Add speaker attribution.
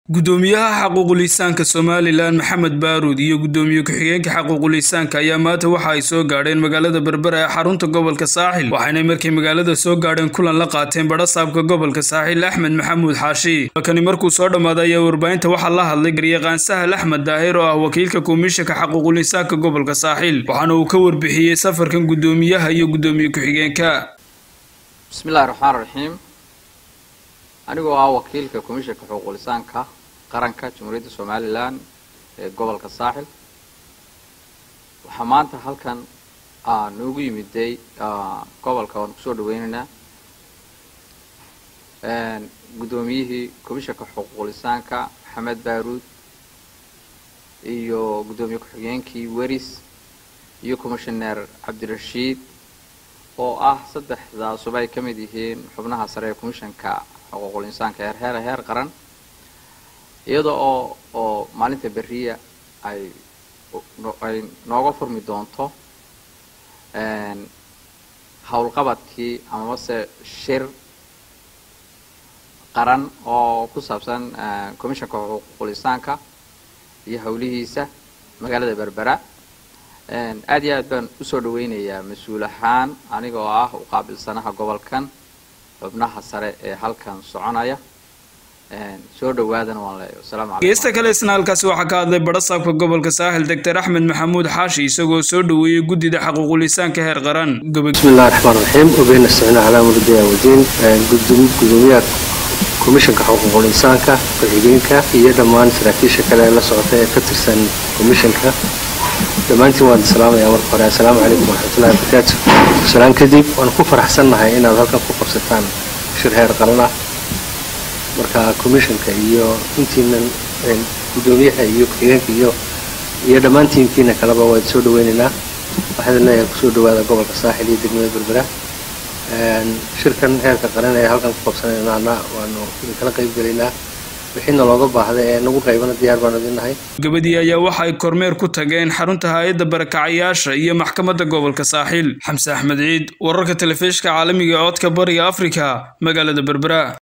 Speaker 1: gudoomiyaha xaquuqulisaanka somalilan maxamed baaruud iyo gudoomiye ku-xigeenka xaquuqulisaanka ayaa maanta waxa ay soo gaadheen magaalada berbera ee xarunta gobolka saaxil waxaynay markii magaalada soo gaadheen kulan la qaateen badhasaabka gobolka saaxil axmed maxamuud xaashi halkani markuu soo dhammaaday ayaa warbaahinta waxaa la hadlay garyaqaan sahal axmed daahir oo ah wakiilka komishanka xaquuqulisaanka gobolka saaxil waxaana uu ka warbixiyey safarkan gudoomiyaha iyo gudoomiye ku-xigeenka
Speaker 2: bismillahi raxmaan raxiim anigoo ah wakiilka komishanka xuquuqulisaanka qaranka jamhuuriyadda somalilan ee gobolka saaxil waxaa maanta halkan noogu yimiday gobolka waan kusoo dhaweynaynaa guddoomiyihii komishanka xuquuqulisaanka maxamed baaruud iyo guddoomiye ku-xigeenkii weris iyo commishoneer cabdirashiid oo ah saddexdaasuba ay ka mid yihiin xubnaha sare ee commishanka xuquuqul insaanka heer heer heer qaran iyada oo oo maalinta beriya ay ay nooga furmi doonto howlqabadkii amamase shir qaran oo ku saabsan commishanka xuquuqul insaanka iyo howlihiisa magaalada berbera aad iyo aad baan usoo dhaweynayaa mas-uul ahaan aniga oo ah u qaabilsanaha gobolkan xubnaha sare ee halkan soconaya soo dhawaadana waan leeyahay wasalaamu calaykum
Speaker 1: geesta kale isna halkaasi waxaa ka hadlay badhasaabka gobolka saaxil doctor axmed maxamuud xaashi isagoo soo dhoweeyey guddida xaquuqulisaanka heer qaran
Speaker 3: bismi illahi raxmaan raxiim wabihi nastaciina calaa murdiya wadiin gudoomiyaha komishanka xuquuqul insaanka ku-xigeenka iyo dhammaan saraakiisha kale ee la socota ee ka tirsan komishanka dhammaantiin waan salaamaya marka hore assalaamu calaykum waraxmatullahi wabarakaatu salaan kadib waan ku faraxsannahay inaad halkan ku qabsataan shir heer qaran ah marka commishanka iyo intiinan guddoomiyaha iyo ku-xigeenka iyo iyo dhammaan tiimkiina kaleba waan soo dhaweynaynaa waxaan leeyahay kusoo dhawaada gobolka saaxil iyo degmada berbera shirkan heerka qaran ee halkan ku qabsanaynaana waanu idinkala qayb gelaynaa wixiina looga baahday ee nagu qaybana diyaar baan idinnahay
Speaker 1: gabadii ayaa waxa ay kormeer ku tageen xarunta hay-adda barakacayaasha iyo maxkamadda gobolka saaxiil xamse axmed ciid wararka telefishka caalamiga ee codka bariga afrika magaalada berbera